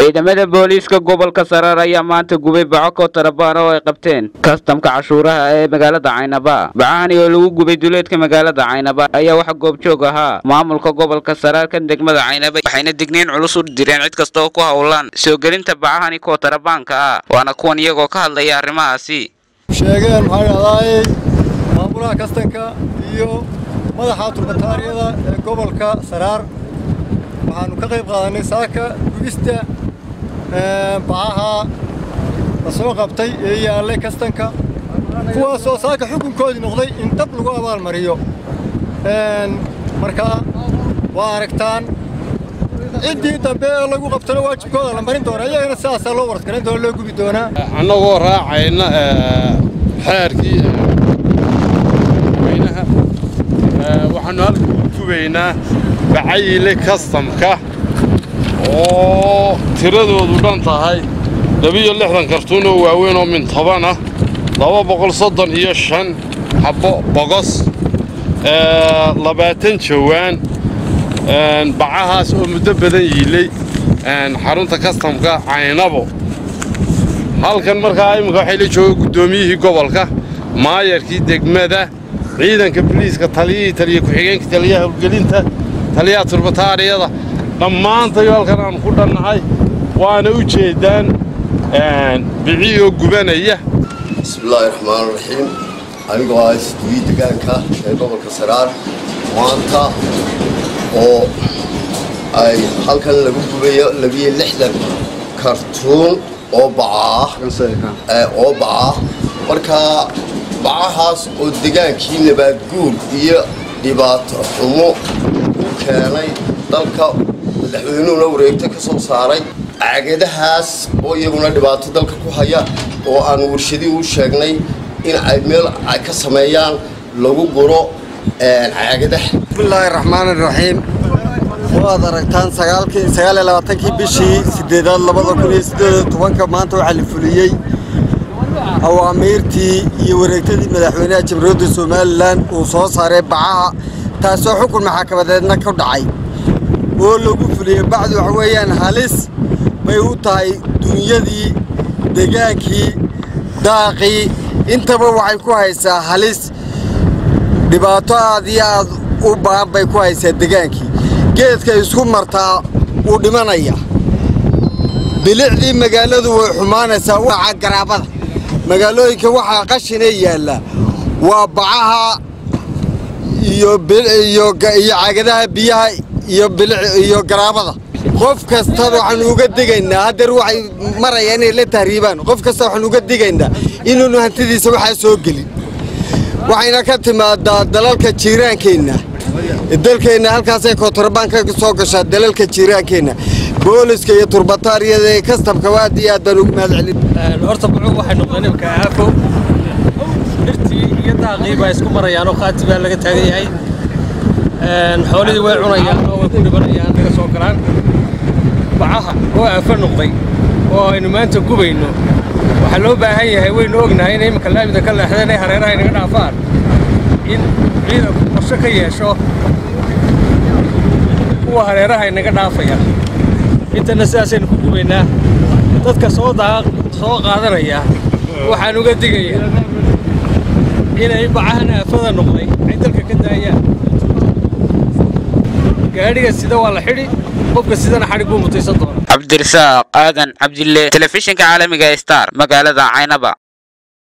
ciidamada booliiska gobolka saraar ayaa maanta gubay baco kootarabaan oo ay qabteen kastamka cashuuraha ee magaalada caynaba bacahani oo lagu gubay duleedka magaalada caynaba ayaa waxa goobjoog ahaa maamulka gobolka saraar kan degmada caynaba waxayna digniin culus u direen cid kasta oo ku howlan soo gelinta bacahani kootarabaanka ah waana kuwan iyagoo ka hadlaya arrimahaasi sheegeen maxaa dhahdaayey maamulaha kastanka iyo madaxa turbataariyada ee gobolka saraar waxaanu ka qayb qaadanay saaka gubista bacaha la soo qabtay ee yaallay kastanka kuwaasoo saaka xukunkoodii noqday in dab lagu abaalmariyo marka waa aragtaan ciddii dambe ee lagu qabtana waajibkooda la marin doona iyagana sidaasaa loo warskarin doona loo gubi doonaa annagoo raacayna xeerkii weynaha waxaannu halka u gubaynaa bacayile kastamka oo tiradoodu dhan tahay labiyo lixdan kartuun oo waaweyn oo min toban ah laba boqol soddon iyo shan xabbo bogos labaatan jawaan bacahaas oo muddo badan yiilay xarunta kastamka caynabo halkan markaa imminka waxay la jooga guddoomiyihii gobolka maayarkii degmada ciidanka boliiska taliyihii taliya ku-xigeenka taliyaha howlgelinta taliyaha turbataariyada dhammaantayo halkan aanu ku dhannahay waana u jeeddaan biciyoo gubanaya bismillaahi raxmaan raxiim anigoo ah isduwii degaanka ee gobolka saraar maanta oo ay halkan lagu gubayo labiyo lixdan kartuun oo bacaah oo bacaah markaa bacahaas oo degaankii nabaadguur iyo dhibaato xumo u keenay dalka madaxweynuhuna wareegto ka soo saaray caagadahaas oo iyaguna dhibaato dalka ku haya oo aan warshadii u sheegnay in ay meel ay ka sameeyaan lagu guro caagadaha bismillaahi raxmaani raxiim waad aragtaan sagaalkii sagaal iyo labaatankii bishii sideedaad labada kun iyo siddeed iyo tobanka maanta waxaa la fuliyey awaamiirtii iyo wareegtadii madaxweynaha jamhuuriyadda somalilan uu soo saaray bacaha taasoo xukun maxaakamadeedna ku dhacay oo lagu fuliyey bacdi waxa weeyaan halis bay u tahay dunyadii degaankii daaqii intaba waxay ku haysaa halis dhibaato aad iyo aad u baan bay ku haysaa degaankii geedka isku martaa wuu dhimanaya bilicdii magaaladu way xumaanaysaa waca garaabada magaalooyinka waxaa qashinee yaalla waa bacaha iyo caagadaha biyaha iyo garaabada qof kastaba waxaanu uga digaynaa haddeer waxay marayaan inay la tahriibaan qof kasta waxaanu uga digaynaa inuunu hantidiisa waxaa soo gelin waxayna ka timaadaa dalalka jiiraankeenna dalkeenna halkaasay kootarabaan ka soo gashaa dalalka jiiraankeenna booliska iyo turbataariyada ee kastamka aad iyo aad baan ugu mahad celin horta bucuu waxay noqdeen imika aafo dhirtii iyo daaqii baa isku marayaan oo qaati baa laga taagan yahay xoolihii way cunayaan oo way ku dhibanayaan naga soo galaan bacaha oo aafo noqday oo aynu maanta gubayno waxaa loo baahan yahay waynu ognahay inay imika laamida ka leexdeen ay hareeraha inaga dhaafaan in ciidanku qorsho ka yeesho kuwa hareeraha inaga dhaafaya intana sidaasaynu ku gubaynaa dadka soo soo qaadanaya waxaan uga digayaa inay bacahan aafada noqday ay dalka ka daayaan gaadhiga sida waa la xidhi qofka sidana xadhig buu mutaysan doona cabdirasaaq aadan cabdille telefishinka caalamiga star magaalada caynaba